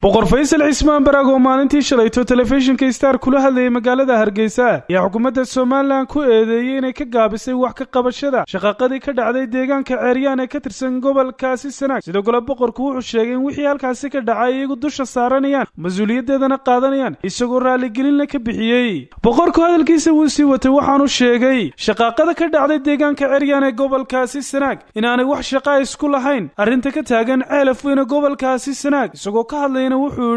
boqor faysal cismaan baraag oo maalintii shalayto telefishinka star kula hadlayay magaalada hargeysa ayaa xukuumadda somalilan ku eedeeyey inay ka gaabisay wax ka qabashada shaqaaqadii ka dhacday deegaanka ceeryaan ee ka tirsan gobolkaasi sanaag sidoo kale boqorku wuxuu sheegay in wixii halkaasi ka dhacay iyagu dusha saaranayaan mas-uuliyaddeedana qaadanayaan isagoo raaligelinna ka bixiyey boqorku hadalkiisa wuu sii watay waxaanu sheegay shaqaaqada ka dhacday deegaanka ceeryaan ee gobolkaasi sanaag inaanay wax shaqa isku lahayn arrinta ka taagan ceelaf weyne gobolkaasi sanaag isagoo ka hadlayna wuxuu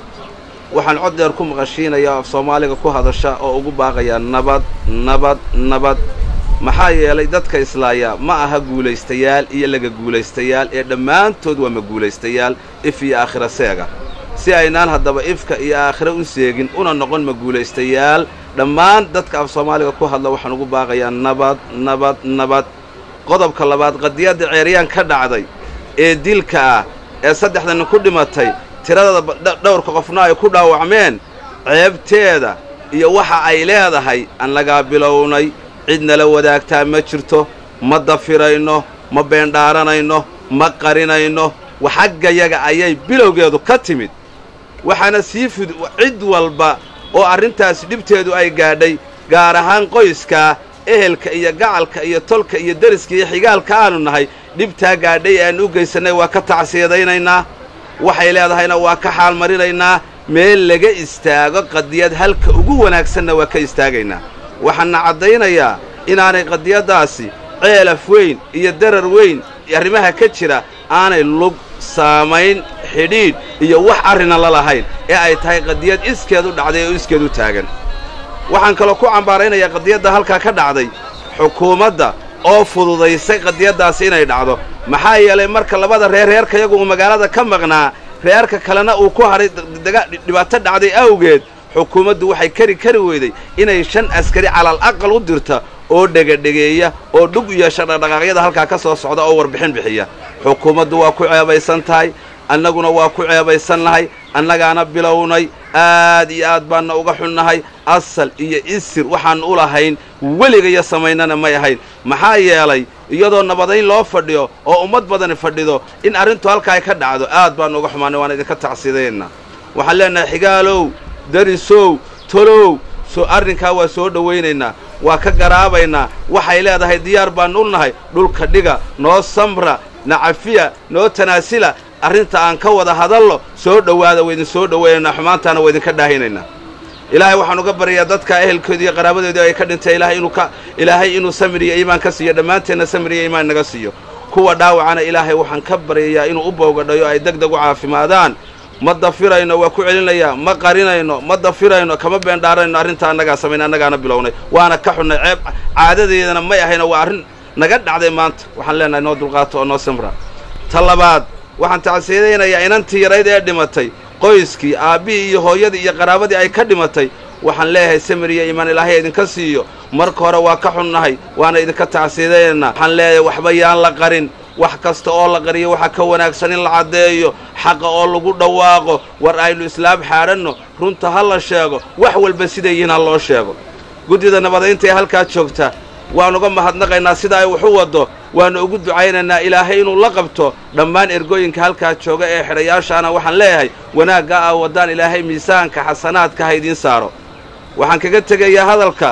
waxaan cod dheer ku maqashiinayaa af soomaaliga ku hadasha oo ugu baaqayaa nabad nabad nabad maxaa yeelay dadka islaaya ma aha guulaystayaal iyo laga guulaystayaal ee dhammaantood waa ma guulaystayaal if iyo aakhira seega si aynaan haddaba ifka iyo aakhira u seegin una noqon ma guulaystayaal dhammaan dadka af soomaaliga ku hadla waxaan ugu baaqayaa nabad nabad nabad qodobka labaad qadiyadda ceeryaan ka dhacday ee dilka ah ee saddexda nin ku dhimatay tiradada dhowrka qofna ay ku dhaawacmeen ceebteeda iyo waxa ay leedahay aan lagaa bilownay cid nala wadaagtaa ma jirto ma dafirayno ma beendhaaranayno ma qarinayno xaggayaga ayay bilowgeedu ka timid waxaana sii fud cid walba oo arrintaasi dhibteedu ay gaadhay gaar ahaan qoyskaa ehelka iyo gacalka iyo tolka iyo deriska iyo xigaalka aanu nahay dhibtaa gaadhay ee aan u geysannay waa ka tacsiyadaynaynaa waxay leedahayna waa ka xaalmarinaynaa meel laga istaago qadiyad halka ugu wanaagsanna waa ka istaagaynaa waxaana caddaynayaa inaanay qadiyaddaasi ceelaf weyn iyo darar weyn arrimaha ka jira aanay lug saamayn xidhiidh iyo wax arrina la lahayn ee ay tahay qadiyad iskeed u dhacday oo iskeed u taagan waxaan kaloo ku cambaaraynayaa qadiyadda halkaa ka dhacday xukuumadda oo fududaysay qadiyaddaasi inay dhacdo maxaa yeelay marka labada reer reerkayagu uu magaalada ka maqnaa reerka kalena uu ku hadhay dhibaato dhacday awgeed xukuumaddu waxay kari kari weyday inay shan askari calal aqal u dirta oo dhegadhegeeya oo dhug yeesha dhaqdhaqaaqyada halkaa ka soo socda oo warbixin bixiya xukuumaddu waa ku ceebaysan tahay annaguna waa ku ceebaysannahay annagaana bilownay aad iyo aad baanna uga xunnahay asal iyo isir waxaan u lahayn weligaya samaynana may ahayn maxaa yeelay iyadoo nabadayn loo fadhiyo oo ummad badani fadhido in arrintu halkaa ka dhacdo aad baannu uga xumaanay waan idinka tacsidaynaa waxaan leenahay xigaalow darisow tolow soo arrinkaa waa soo dhowaynaynaa waa ka garaabaynaa waxay leedahay diyaar baannu u nahay dhulka dhiga noo samra nacafiya noo tanaasila arrinta aan ka wada hadallo soo dhowaada waydin soo dhowaynaynaa xumaantaana waa idinka dhaahinaynaa ilaahay waxaan uga baryayaa dadka ehelkoodii iyo qaraabadoodii ay ka dhintay ilaahay inuu ka ilaahay inuu samir iyo iimaan ka siiyo dhammaanteenna samir iyo iimaan naga siiyo kuwa dhaawacana ilaahay waxaan ka baryayaa inuu u bowgadhayo ay deg deg u caafimaadaan ma dafirayno waa ku celinayaa ma qarinayno ma dafirayno kama beendhaarayno arrinta annagaa samayna annagaana bilownay waana ka xunnay ceeb caadadeedana may ahayno waa arrin naga dhacday maanta waxaan leenahay noo dulqaato oo noo samra ta labaad waxaan tacsiyadaynayaa inantii yarayd ee dhimatay qoyskii aabbihii iyo hooyadii iyo qaraabadii ay ka dhimatay waxaan leeyahay samir iyo iimaan ilaahay idinka siiyo marka hore waa ka xunnahay waana idinka tacsiyadaynaynaa waxaan leeyahay waxba yaan la qarin wax kasta oo la qariyo waxaa ka wanaagsan in la caddeeyo xaqa oo lagu dhawaaqo war aynu islaam xaadhanno runta ha la sheego wax walba siday yihiin ha loo sheego guddida nabadaynta ee halkaa joogta waan uga mahadnaqaynaa sida ay wax u waddo waannu ugu ducaynaynaa ilaahay inuu la qabto dhammaan ergooyinka halkaa jooga ee xidhayaashaana waxaan leeyahay wanaagga ah waddaan ilaahay miisaanka xasanaadka ha idiin saaro waxaan kaga tegayaa hadalka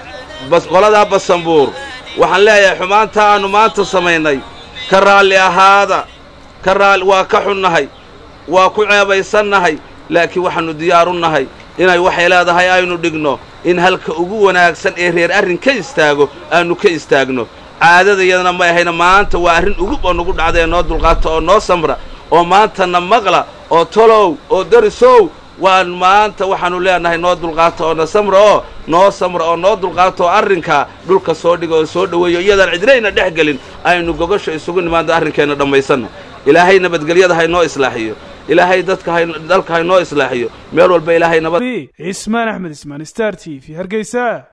qoladaa basanbuur waxaan leeyahay xumaanta aannu maanta samaynay ka raalli ahaada ka raali waa ka xunnahay waa ku ceebaysannahay laakiin waxaannu diyaaru nahay inay waxay leedahay aynu dhigno in halka ugu wanaagsan ee reer arrin ka istaago aannu ka istaagno caadadayadana may ahayna maanta waa arrin ugub oo nagu dhacda ee noo dulqaata oo noo samra oo maantana maqla oo tolow oo darisow waan maanta waxaannu leenahay noo dulqaata oo na samra oo noo samra oo noo dulqaata oo arrinkaa dhulka soo dhiga oo soo dhoweeyo iyadaan cidnayna dhex gelin aynu gogasho isugu nimaando arrinkeenna dhammaysanno ilaahay nabadgelyada haynoo islaaxiyo ilaahay dadka dalka haynoo islaaxiyo meel walba ilaahay nabad cismaan axmed ismaan star t v hargeysa